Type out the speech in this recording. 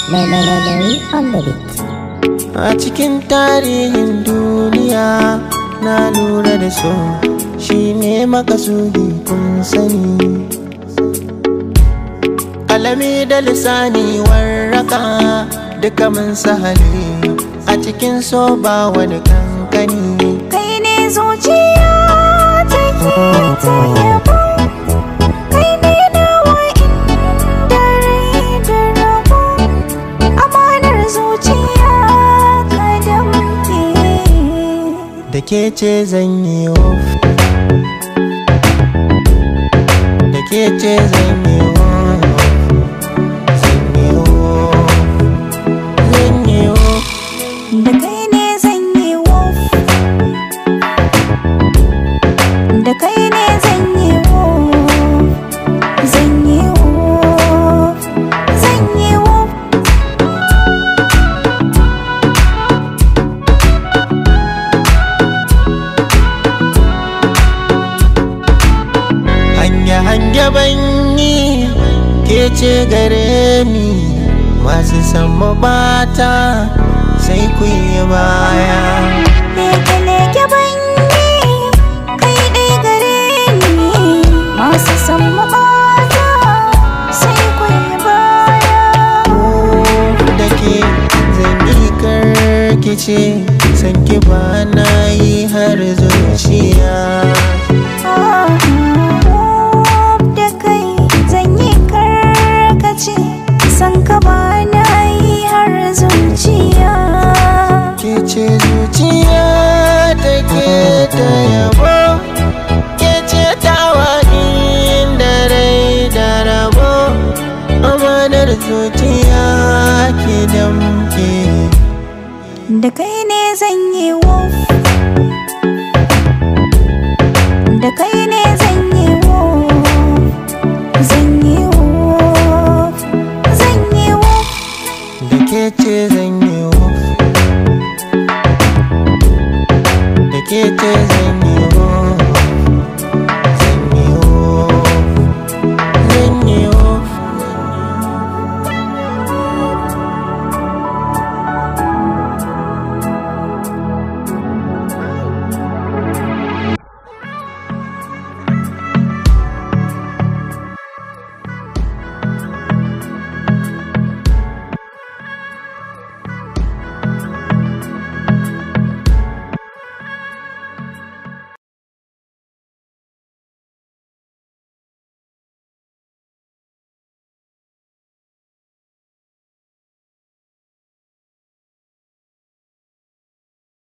Larry on the beat. A cikin tarihin duniya na lura da so shi ne makasudi kun sani. Alami da lisani warraka duka mun sahali a cikin so ba wani kankani. Kai ne zuciya take ta yabo Kai ne nawa inda rai da rabo Amanar zuciya ka damke Da ke ce zan yi of Da ke ce zan yi of Zan yi of Zan yi of Da kai ne zan yi wof Da kai ne zan yi wof Zan yi wof Zan yi wof hanya hanya banyi ke ce gare ni masu sama bata sai ku yi baya Leke leke banyi Kai ɗai gare ni Masu san mabata Sai kwaye baya da ke zan yi karkice san ki ba na yi har zuciya da kai zan yi karkace san ka ba na yi har zuciya ke ce zuciya ta ke ta yabo ke ce tawa inda rai da rabo amanar zuciya ke damke da kai ne zan yi wof